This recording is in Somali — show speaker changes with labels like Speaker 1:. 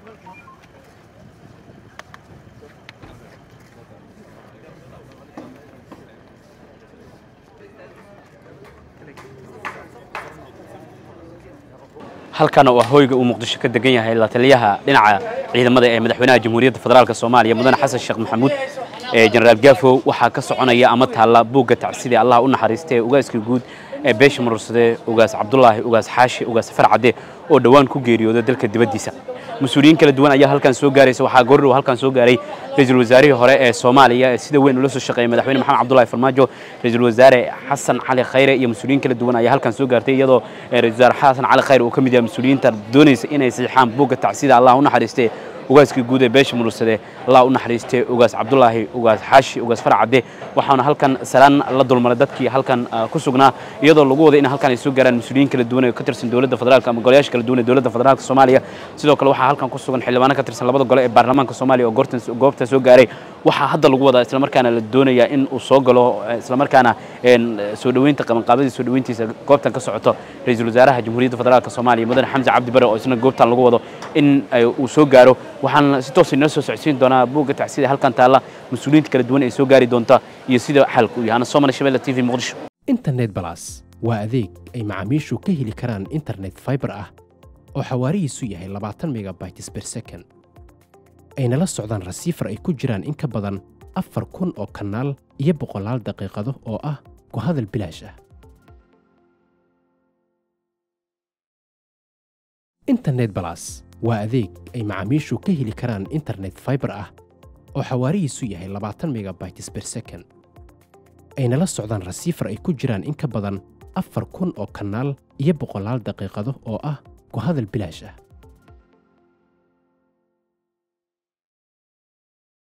Speaker 1: halkan waa hoyga uu muqdisho ka degan yahay la taliyaha dhinaca ciidamada ee madaxweynaha jamhuuriyadda federaalk soomaaliya mudane xasan sheekh maxamuud ee jenaraal gaafow waxaa ka soconaya ama taalla buugga tacsidii allah u naxariistay ugaaskii guud ee beesha murursade ugaas cabdulaahi ugaas xaashi ugaas farcade oo dhowaan ku geeriyooda dalka dibaddiisa mas-uuliyiin kala duwan ayaa halkan soo gaaraysa waxaa goordhow halkan soo gaaray ra-iisul wasaarihii hore ee soomaaliya ee sida weyn ula soo shaqeeyay madaxweyne maxamed cabdullahi farmaajo ra-iisul wasaare xasan cali khayre iyo mas-uuliyiin kala duwan ayaa halkan soo gaartay iyadoo ra-isul wasaare xasan cali khayre uu ka mid yahay mas-uuliyiinta doonaysa inay saxiixaan buugga tacsida allah u naxariistay ugaaskii guud ee beesha murursade allah u naxariistay ugaas cabdulaahi ugaas xaashi ugaas farcade waxaana halkan salaan la dulmaray dadkii halkan ku sugnaa iyadoo lagu waday in halkan ay soo gaaraan mas-uuliyiin kala duwan ee ka tirsan dowladda federaalka ama golayaasha kala duwan ee dowladda federaalka soomaaliya sidoo kale waxaa halkan ku sugan xildhibaano ka tirsan labada gole ee baarlamaanka soomaaliya oo goortan goobta soo gaaray waxaa hadda lagu wadaa islamarkaana la doonayaa in uu soo galo islamarkaana soo dhoweynta qabanqaabadii soo dhoweyntiisa goobtan ka socoto ra-iisul wasaaraha jamhuuriyadda federaalka soomaaliya mudane xamse cabdi bare oo isna goobtan lagu wado in uu soo gaaro waxaan si toos inoo soo socodsiin doonaa buugga tacsida halkan taalla mas-uuliyiinta kala duwan ee soo gaari doonta iyo sida xalku yahay ana soomali shabelle t v muqdisho
Speaker 2: internet balas waa adeeg ay macaamiishu ka heli karaan internet fiber ah oo xawaarihiisu yahay labaatan megabytes per second ayna la socdaan rasiifar ay ku jiraan in ka badan afar kun oo kanaal iyo boqolaal daqiiqado oo ah ku hadal bilaash ah internet balas waa adeeg ay macaamiishu ka heli karaan internet fiber ah oo xawaarihiisu yahay labaatan megabytes per second ayna la socdaan rasiifar ay ku jiraan in ka badan afar kun oo kanaal iyo boqolaal daqiiqado oo ah ku hadal bilaash ah